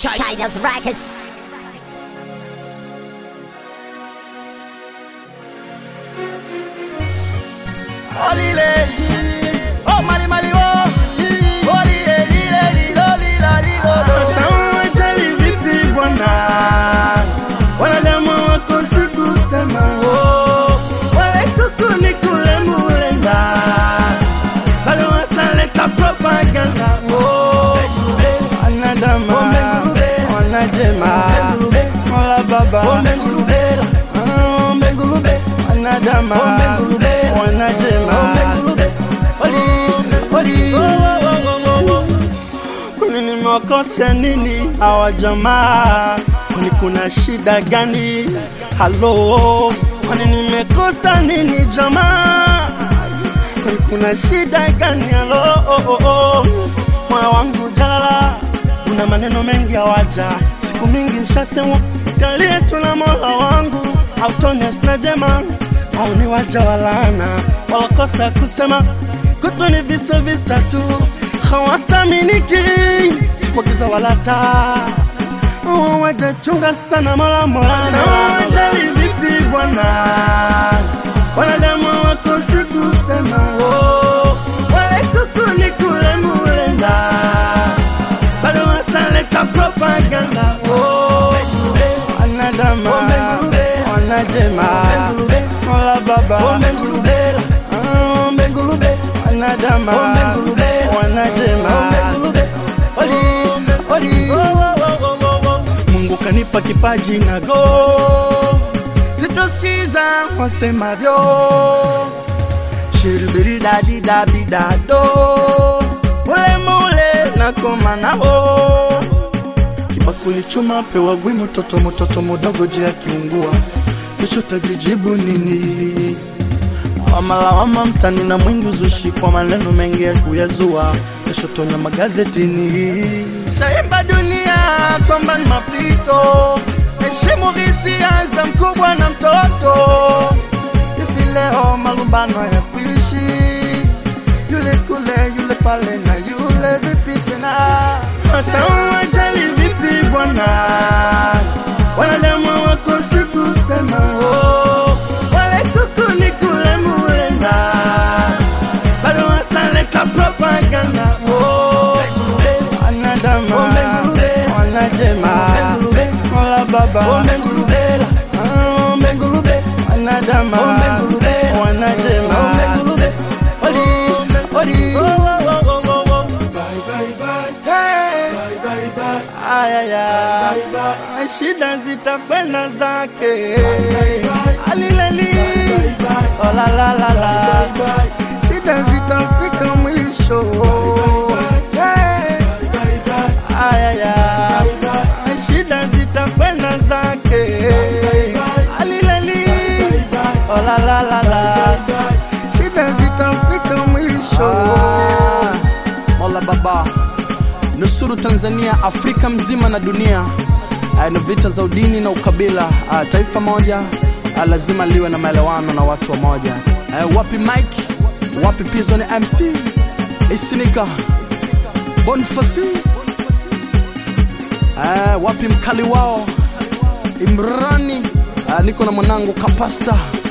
China's Rackets. Olile, oh mali mali oh, olile lile lilo lila lilo. Tawajali vipi bwana, wanadamu wako sikusema oh, wale kuku ni kule mulenda, bado wataleta propaganda oh, wanadamu wanajema mola baba Ah, ombe ngulube wanadamu wanajema Oli, oli. Kwani nimewakosea nini hawa jamaa? Kwani kuna shida gani? Halo, kwani nimekosa nini jamaa? Kwani kuna shida gani? Halo, oh, oh, oh. moyo wangu jalala, una maneno mengi hawaja, siku mingi nshasema kalie tuna mola wangu autonia sina jema au ni waja walana walokosa kusema kutwa ni visa visa tu hawathaminiki sipogiza wala taa Oh, wajachunga sana mola mola wajali vipi bwana wanadamu wako sikusema oh, wale kuku ni kule mulenda bado wataleta propaganda oh, wanadamu wanajema mola baba Ah, ombe ngulube wanadamu wanajema Oli, oli. Mungu kanipa kipaji na go, sitosikiza wasemavyo, shiribiridadidabidado mule mule nakoma nao kibakuli chuma pewa gwi mtoto mtoto mudogo je akiungua kesho tajijibu nini wamalawama mtani na mwingi uzushi kwa maneno mengi ya kuyazua kesho tonya magazetini shaimba dunia kwamba ni mapito heshimu hisia za mkubwa na mtoto hivi leo malumbano ya kuishi yule kule yule pale na yule vipi tena hata wajali vipi bwana wanadamu wako sikusema oh, wale kuku ni kule mulenda bado wataleta propaganda oh, wanadamu wanajema mola baba Ah, ombe ngulube wanadamu wanajema Oli, oli. Ayaya, shida zitakwenda zake alileli olalalala shida zitafika mwisho ayaya shida zitakwenda zake alileli olalalala shida zitafika mwisho mola baba nusuru Tanzania, Afrika mzima na dunia uh, na vita za udini na ukabila uh, taifa moja uh, lazima liwe na maelewano na watu wa moja uh, wapi Mike, wapi Pizon MC, Isinika, Bonfasi uh, wapi mkali wao Imrani uh, niko na mwanangu Kapasta